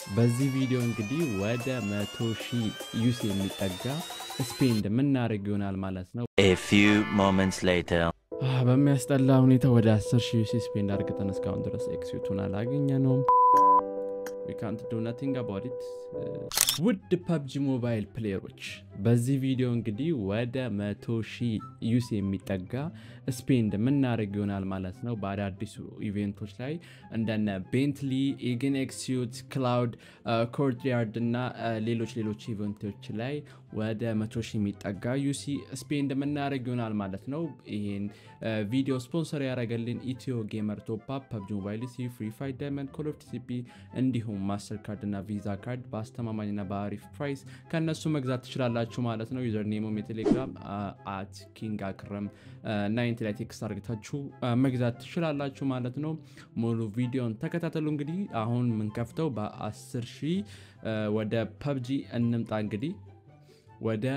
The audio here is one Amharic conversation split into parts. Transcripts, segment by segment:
በዚህ ቪዲዮ እንግዲህ ወደ መቶ ሺህ ዩስ የሚጠጋ ስፔንድ የምናደርግ ይሆናል ማለት ነው። A few moments later. አህ፣ በሚያስጠላ ሁኔታ ወደ 10 ሺህ ዩሲ ስፔንድ አድርገን እስካሁን ድረስ ኤክሲቱን አላገኘ ነው። ካንት ዱ ናቲንግ አባውት ኢት። ውድ ፐብጂ ሞባይል ፕሌየሮች በዚህ ቪዲዮ እንግዲህ ወደ መቶ ሺህ ዩስ የሚጠጋ ስፔንድ የምናደርግ ይሆናል ማለት ነው። በአዳዲሱ ኢቬንቶች ላይ እንደነ ቤንትሊ፣ ኢግን ኤክሲዩት፣ ክላውድ፣ ኮርትያርድ እና ሌሎች ሌሎች ኢቨንቶች ላይ ወደ መቶ ሺህ የሚጠጋ ዩሲ ስፔንድ የምናደርግ ይሆናል ማለት ነው። ይህን ቪዲዮ ስፖንሰር ያደረገልን ኢትዮ ጌመር ቶፕ አፕ፣ ፐብጂ ሞባይል ሲ፣ ፍሪ ፋይት ዳይመንድ፣ ኮል ኦፍ ቲሲፒ እንዲሁም ማስተር ካርድ እና ቪዛ ካርድ በአስተማማኝና በአሪፍ ፕራይስ ከእነሱ መግዛት ትችላላችሁ ማለት ነው። ዩዘር ኔሞም የቴሌግራም አት ኪንግ አክረም ናይንቲ ላይ ቴክስት አርግታችሁ መግዛት ትችላላችሁ ማለት ነው። ሙሉ ቪዲዮን ተከታተሉ። እንግዲህ አሁን የምንከፍተው በ10 ሺህ ወደ ፐብጂ እንምጣ እንግዲህ ወደ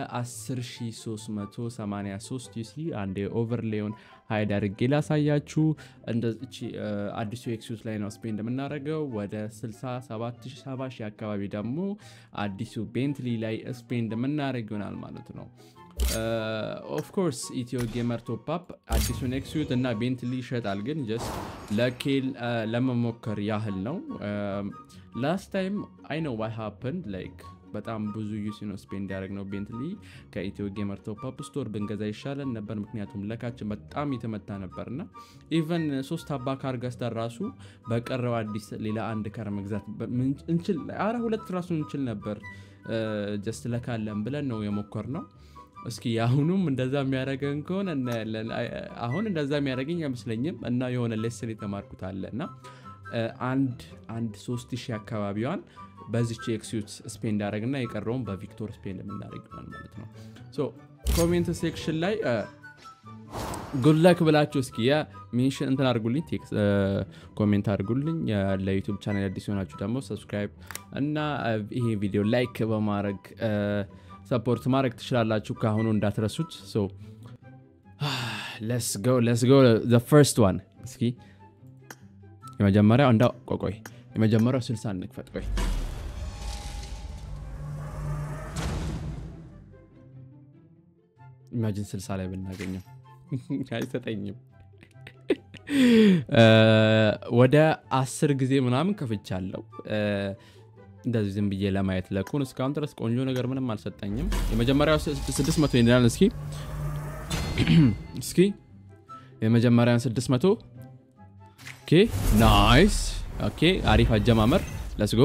10383 ዩሲ አንድ ኦቨርሌውን ሀይድ አድርጌ ላሳያችሁ። እንደዚች አዲሱ ኤክሲዩስ ላይ ነው ስፔንድ የምናደርገው። ወደ 67 ሺህ አካባቢ ደግሞ አዲሱ ቤንትሊ ላይ ስፔንድ የምናደርግ ይሆናል ማለት ነው። ኦፍኮርስ ኢትዮ ጌመር ቶፕ አዲሱን ኤክሲዩት እና ቤንትሊ ይሸጣል፣ ግን ጀስት ለኬል ለመሞከር ያህል ነው። ላስት ታይም አይ ነው ዋይ ሃፕን ላይክ በጣም ብዙ ዩሲ ነው ስፔንድ ያደረግ ነው ቤንትሊ ከኢትዮ ጌመር ቶፕ አፕ ስቶር ብንገዛ ይሻለን ነበር፣ ምክንያቱም ለካችን በጣም የተመታ ነበር እና ኢቨን ሶስት አባ ካር ገዝተን ራሱ በቀረው አዲስ ሌላ አንድ ካር መግዛት እንችል፣ አረ ሁለት ራሱ እንችል ነበር። ጀስት ለካለን ብለን ነው የሞከር ነው። እስኪ አሁኑም እንደዛ የሚያደርገን ከሆነ እናያለን። አሁን እንደዛ የሚያደርገኝ አይመስለኝም እና የሆነ ሌስን የተማርኩት አለ እና አንድ አንድ ሶስት ሺህ አካባቢዋን በዚች ኤክሲዩት ስፔንድ ያደረግና የቀረውን በቪክቶር ስፔንድ የምናደርግ ይሆናል ማለት ነው። ሶ ኮሜንት ሴክሽን ላይ ጉድለክ ብላችሁ እስኪ ሜንሽን እንትን አድርጉልኝ፣ ኮሜንት አድርጉልኝ። ለዩቱብ ቻናል አዲስ የሆናችሁ ደግሞ ሰብስክራይብ እና ይሄ ቪዲዮ ላይክ በማድረግ ሰፖርት ማድረግ ትችላላችሁ። ከአሁኑ እንዳትረሱት። ለስ ጎ ዘ ፈርስት ዋን እስኪ የመጀመሪያው እንዳ ቆቆይ የመጀመሪያው ስልሳ እንክፈት። ቆይ ኢማጂን ስልሳ ላይ ብናገኘው አይሰጠኝም። ወደ አስር ጊዜ ምናምን ከፍቻለሁ እንደዚህ ዝም ብዬ ለማየት ለኩን እስካሁን ድረስ ቆንጆ ነገር ምንም አልሰጠኝም። የመጀመሪያው ስድስት መቶ ይላል። እስኪ እስኪ የመጀመሪያን ስድስት መቶ ኦኬ ናይስ ኦኬ አሪፍ አጀማመር ለስጎ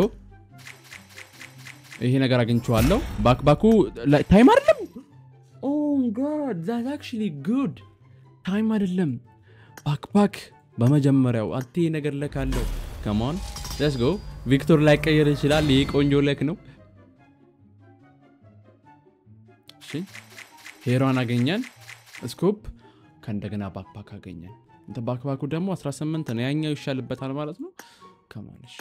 ይሄ ነገር አግኝቼዋለሁ። ባክባኩ ታይም አይደለም። ኦ ጋድ ዛት አክቹሊ ጉድ ታይም አይደለም። ባክባክ በመጀመሪያው አቴ ነገር ለካለው ከማን ለስ ጎ ቪክቶር ላይ ቀየር ይችላል። ይሄ ቆንጆ ለክ ነው። እሺ ሄሯን አገኘን። ስኮፕ ከእንደገና ባክባክ አገኘን። ባክባኩ ደግሞ 18 ነው። ያኛው ይሻልበታል ማለት ነው። ከማለሽ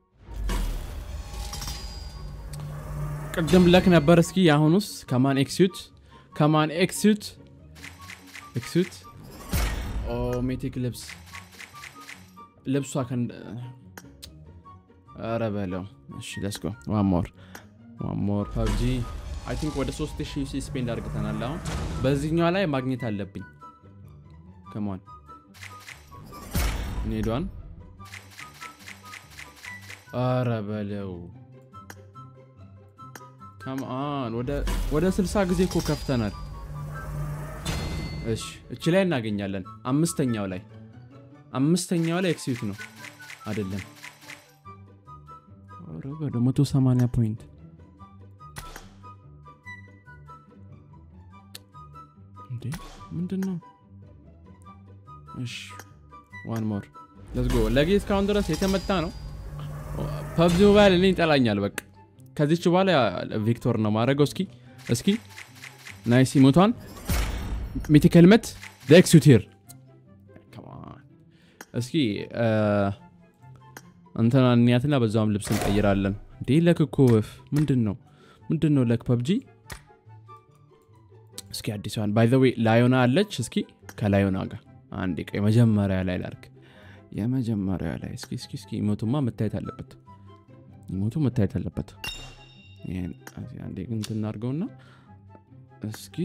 ቅድም ለክ ነበር። እስኪ የአሁኑስ ከማን ኤክሲዩት ከማን ኤክሲዩት ኤክሲዩት ኦ ሜቲክ ልብስ ልብሷ ኧረ በለው እሺ ለስጎ ዋን ሞር ዋን ሞር ፐብጂ አይ ቲንክ ወደ 3000 ስፔንድ አድርግተናል። አሁን በዚህኛው ላይ ማግኘት አለብኝ። ከማን ኔዷን ኧረ በለው ከማን ወደ 60 ጊዜ እኮ ከፍተናል። እሺ እቺ ላይ እናገኛለን። አምስተኛው ላይ አምስተኛው ላይ ኤክሲዩት ነው አይደለም ወደ 180 ፖይንት እንዴ ምንድን ነው? እሺ ዋን ሞር ለስ ጎ ለጌ እስካሁን ድረስ የተመታ ነው። ፐብዚ ሞባይል እኔ ይጠላኛል። በቃ ከዚች በኋላ ቪክቶር ነው ማድረገው። እስኪ እስኪ ናይስ ሞቷን ሚቲክ ሄልመት ኤክሲዩት ሂር እስኪ እንትና እንያትና በዛውም ልብስ እንቀይራለን። እንዴ ለክ እኮ ወፍ ምንድን ነው ምንድን ነው ለክ ፐብጂ እስኪ አዲሷን ባይ ዘ ዌይ ላዮና አለች። እስኪ ከላዮና ጋር አንድ ቀ የመጀመሪያ ላይ ላርግ የመጀመሪያ ላይ እስኪ እስኪ እስኪ ሞቱማ መታየት አለበት። ኢሞቱ መታየት አለበት ይሄን እዚህ አንዴ ግን እንትን እናድርገውና እስኪ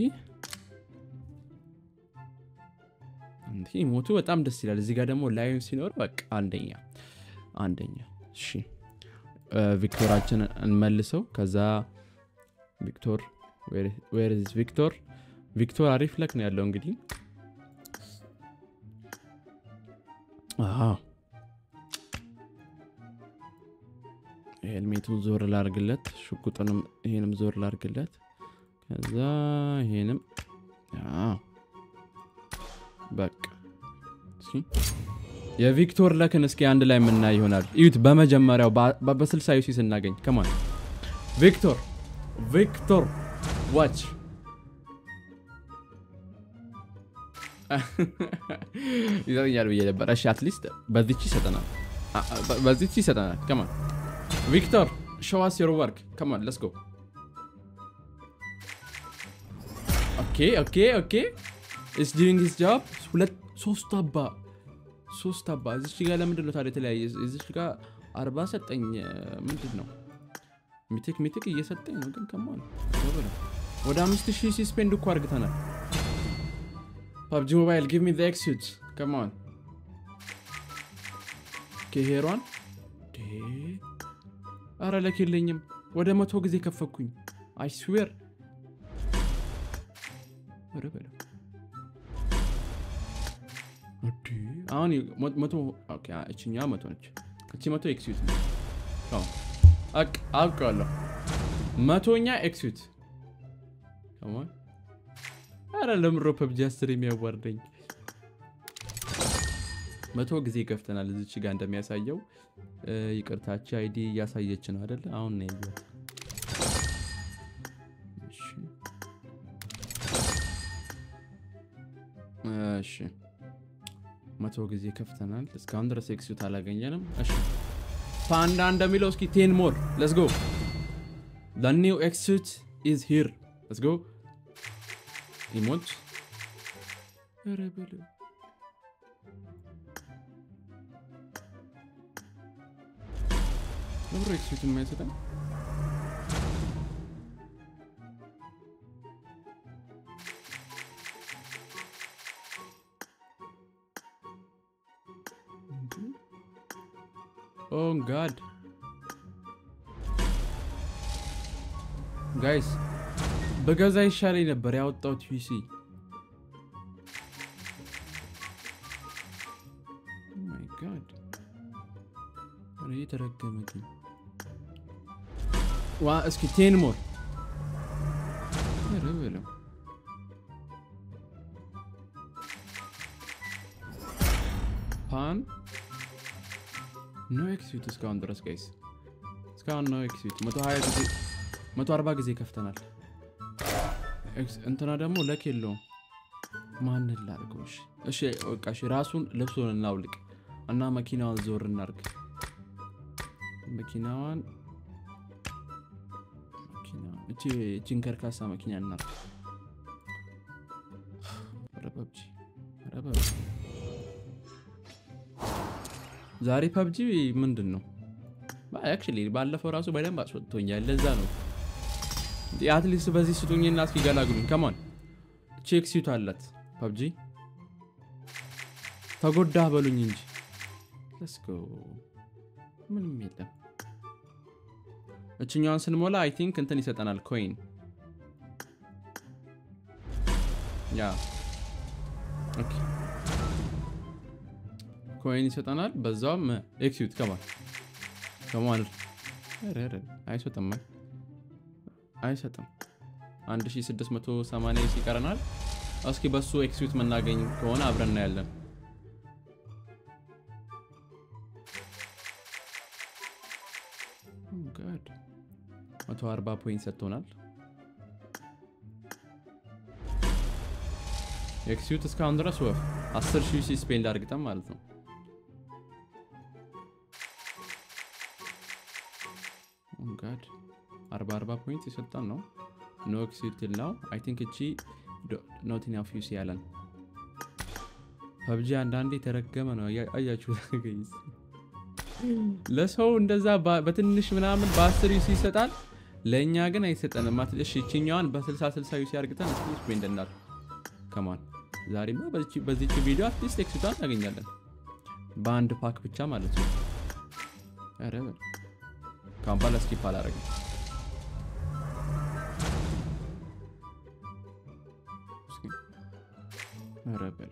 እንዲ ኢሞቱ በጣም ደስ ይላል እዚህ ጋር ደግሞ ላይን ሲኖር በቃ አንደኛ አንደኛ እሺ እ፣ ቪክቶራችን እንመልሰው ከዛ ቪክቶር ዌር ኢዝ ቪክቶር ቪክቶር አሪፍ ለክ ነው ያለው እንግዲህ አዎ ሄልሜቱን ዞር ላርግለት ሽጉጥንም ይሄንም ዞር ላርግለት ከዛ ይሄንም አዎ በቃ እስኪ የቪክቶር ለክን እስኪ አንድ ላይ የምናይ ይሆናል እዩት በመጀመሪያው በ- በስልሳ ዩሲ ስናገኝ ከማን ቪክቶር ቪክቶር ዋች ይዘኛል ብዬ ነበር እሺ አትሊስት በዚች ይሰጠናል አ- አ- በ- በዚች ይሰጠናል ከማን ቪክቶር ሾዋስ ዮር ወርክ ከማን ለስ ጎ ኦኬ ኦኬ ኦኬ ኢስ ዱዊንግ ሂዝ ጆብ ሁለት ሶስት አባ ሶስት አባ እዚች ጋር ለምንድን ነው ታዲያ የተለያየ እዚች ጋር አርባ ሰጠኝ ምንድን ነው ሚትክ ሚትክ እየሰጠኝ ነው ግን ከማን ወደ አምስት ሺህ ሲስፔንድ እኮ አርግተናል ፓብጂ ሞባይል ጊቭ ሚ ኤክሱት ከማን ከሄሯን አረ ለክ የለኝም ወደ መቶ ጊዜ ከፈኩኝ አይ ስዌር ኧረ በለው እንዴ! አሁን ሞ- መቶ ኦኬ፣ አ- እችኛ መቶ ነች እቺ መቶ ኤክስዩት ነች አዎ፣ አቅ- አውቀዋለሁ መቶኛ ኤክስዩት ከማን አረ ለምሮ ፐብጂ አስር የሚያዋርደኝ መቶ ጊዜ ከፍተናል እዚች ጋር እንደሚያሳየው እ፣ ይቅርታች አይዲ እያሳየች ነው አደለ አሁን ነው ያየሁት እሺ እሺ መቶ ጊዜ ከፍተናል እስካሁን ድረስ ኤክሲዩት አላገኘንም እሺ ፓንዳ እንደሚለው እስኪ ቴን ሞር ለስ ጎ ኒው ኤክሲዩት ኢዝ ሂር ለስ ጎ ኢሞት ኧረ በለው ለብሮ ኤክሲዩት የማይሰጠን ኦ ጋድ ጋይስ በገዛ ይሻለኝ ነበር ያወጣሁት ዩሲ ማይ ጋድ ኧረ የተረገመ ግን ዋ እስኪ ቴን ሞር ኧረ በለው ፓን ኖ ኤክስዩት እስካሁን ድረስ ጋይስ እስካሁን ኖ ኤክስዩት 120 ጊዜ 140 ጊዜ ከፍተናል ኤክስ- እንትና ደግሞ ለክ የለውም ማንን ላድርገው እሺ እሺ በቃ እሺ ራሱን ልብሱን እናውልቅ እና መኪናዋን ዞር እናርግ መኪናዋን መኪና- እቺ እቺን ከርካሳ መኪና እናርግ ኧረ ፐብጂ ኧረ ፐብጂ ዛሬ ፐብጂ ምንድን ነው አክቹዋሊ ባለፈው ራሱ በደንብ አስወጥቶኛል ለዛ ነው አትሊስት በዚህ ስጡኝና እስኪ ገላግሉኝ ከማን ቼክ ሲቱ አላት ፐብጂ ተጎዳህ በሉኝ እንጂ ለስኮ ምንም የለም እችኛዋን ስንሞላ አይ ቲንክ እንትን ይሰጠናል ኮይን ያ ኦኬ ኮይን ይሰጠናል በዛውም ኤክሲዩት ከማን ከማን ኧረ ኧረ አይሰጥም አይ አይሰጥም 1680 ይቀረናል እስኪ በሱ ኤክሲዩት የምናገኝ ከሆነ አብረን እናያለን Oh God. 140 ፖይንት ሰጥቶናል ኤክሲዩት እስካሁን ድረስ ወፍ 10 ሺህ ሲ ስፔንድ አድርግጠን ማለት ነው Oh God. 40 40 ፖይንት የሰጠን ነው ኖ ኤክሲዩት ነው አይ ቲንክ እቺ ኖት ኢናፍ ዩሲ ያለን ፐብጂ አንዳንዴ የተረገመ ነው አያ- አያችሁ ጋይስ ለሰው እንደዛ ባ- በትንሽ ምናምን በአስር ዩሲ ይሰጣል ለእኛ ግን አይሰጠንም ማት እሺ ይችኛዋን በ60 60 ዩሲ አርግተን እስኪ ስፔንድ እናል ከማን ዛሬማ በዚች- በዚች ቪዲዮ አትሊስት ኤክሲቷን እናገኛለን በአንድ ፓክ ብቻ ማለት ነው ኧረ በል ካሁን በኋላ ስኪፕ አላረግም እስኪ ኧረ በል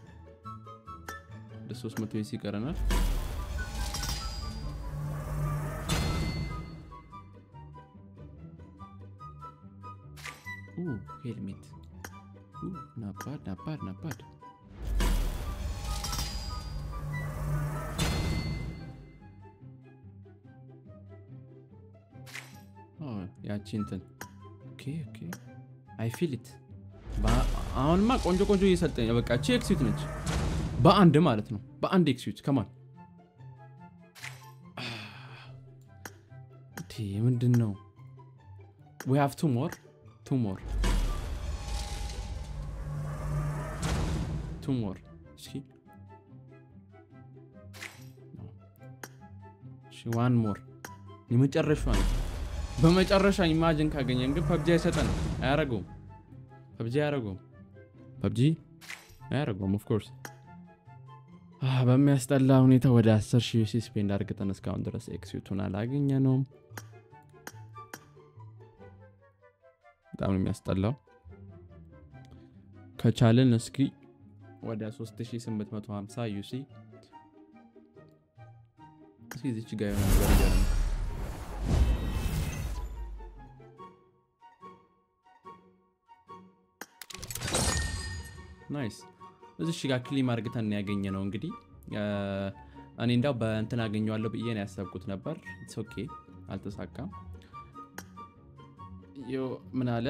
ወደ 300 ዩሲ ይቀረናል Ooh, helmet. Ooh, not bad, not bad, not bad. Oh, ያቺ እንትን ኦኬ ኦኬ አይ ፊል ኢት አሁንማ ቆንጆ ቆንጆ እየሰጠኝ ነው። በቃ እቺ ኤክሲዩት ነች በአንድ ማለት ነው። በአንድ ኤክሲዩት ከማን ምንድን ነው? we have two more two more two more እስኪ እሺ ዋን ሞር የመጨረሻ ነው በመጨረሻ ኢማጅን ካገኘን ግን ፐብጂ አይሰጠንም አያረገውም ፐብጂ አያረገውም ፐብጂ አያረገውም ኦፍኮርስ በሚያስጠላ ሁኔታ ወደ 10 ሺህ ዩሲ ስፔንድ አድርገን እስካሁን ድረስ ኤክሲቱን አላገኘ ነው በጣም ነው የሚያስጠላው ከቻልን እስኪ ወደ 3850 ዩሲ እስኪ ዚች ጋ የሆነ ነገር እያለ ነው። ናይስ እዚሽ ጋር ክሊም አርግተን ያገኘ ነው እንግዲህ እኔ እንዳው በእንትን አገኘዋለሁ ብዬ ነው ያሰብኩት ነበር ኢትስ ኦኬ አልተሳካም ዮ ምን አለ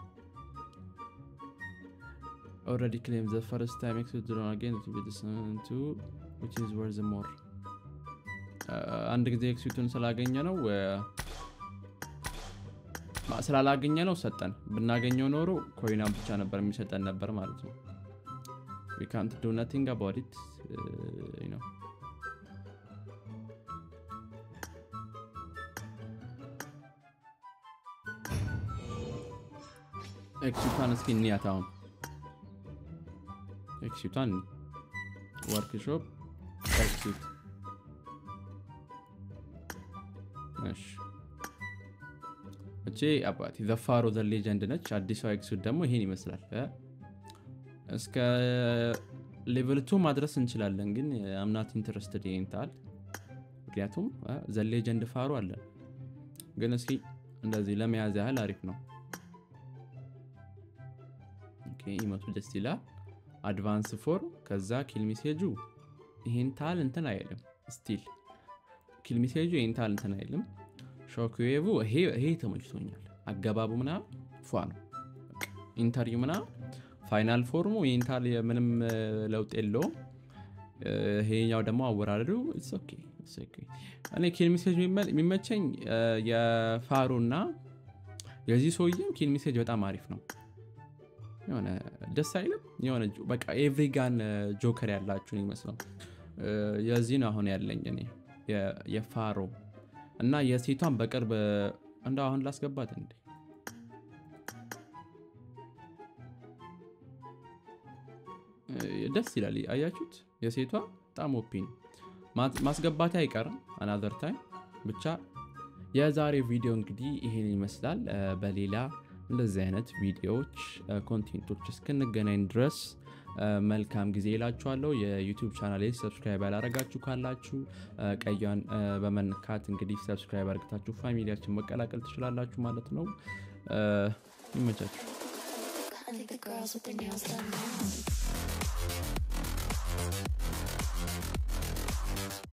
already claimed the first time exit drawn again to be listened to which is worth more አንድ ጊዜ ኤክሲቱን ስላገኘ ነው ስላላገኘ ነው ሰጠን ብናገኘው ኖሮ ኮይናን ብቻ ነበር የሚሰጠን ነበር ማለት ነው we can't do nothing about it uh, you know ኤክሲቷን እስኪ እንያት አሁን ኤክሲቷን ወርክሾፕ ኤክሲት እሺ እቺ አባቴ ዘፋሮ ዘ ሌጀንድ ነች አዲሷ ኤክሲት ደግሞ ይሄን ይመስላል እ? እስከ ሌቨል ቱ ማድረስ እንችላለን ግን አምናት ኢንትረስትድ ይንታል ምክንያቱም ዘ ሌጀንድ ፋሮ አለን ግን እስኪ እንደዚህ ለመያዝ ያህል አሪፍ ነው ኦኬ፣ ኢመቱ ደስ ይላል አድቫንስ ፎር ከዛ ኪል ሜሴጁ ይሄን ታል እንትን አይልም ስቲል ኪል ሜሴጁ ይሄን ታል እንትን አይልም ሾክዌቭ ይሄ ተመችቶኛል አገባቡ ምናምን ፏ ነው ኢንተርቪው ምናምን ፋይናል ፎርሙ ይህን ታል ምንም እ, ለውጥ የለውም እ፣ ይሄኛው ደግሞ አወራረዱ it's okay, it's okay። እኔ ኪል ሜሴጅ የሚመቸኝ እ፣ የፋሩ እና የዚህ ሰውዬም ኪል ሜሴጅ በጣም አሪፍ ነው የሆነ ደስ አይልም የሆነ ጆ- በቃ ኤቭሪጋን ጆከር ያላችሁን ይመስለው እ፣ የዚህ ነው አሁን ያለኝ እኔ የ- የፋሮ እና የሴቷን በቅርብ እንደ አሁን ላስገባት እንዴ እ፣ ደስ ይላል አያችሁት የሴቷ በጣም ኦፒን ማስገባት አይቀርም አናዘር ታይም ብቻ የዛሬ ቪዲዮ እንግዲህ ይሄን ይመስላል እ፣ በሌላ እንደዚህ አይነት ቪዲዮዎች እ፣ ኮንቴንቶች እስክንገናኝ ድረስ እ፣ መልካም ጊዜ ይላችኋለሁ የዩቲዩብ ቻናል ሰብስክራይብ ያላረጋችሁ ካላችሁ እ፣ ቀያን እ፣ በመንካት እንግዲህ ሰብስክራይብ አርግታችሁ ፋሚሊያችን መቀላቀል ትችላላችሁ ማለት ነው እ፣ ይመቻችሁ I think the girls with their nails done now.